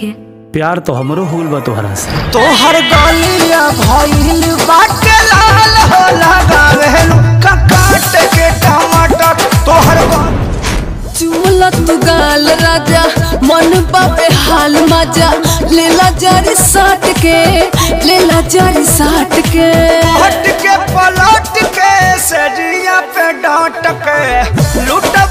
खे प्यार तो हमरो होल बा तोहरा से तोहर गलिया भइल बाटे लाल हो लगावे लुक्का काट के टमाटर तोहर ग- चुमला तू गाल राजा मन बाबे हाल मजा लेला जारी साट के लेला जारी साट के हट के पलट के सरिया पे डांट के लुट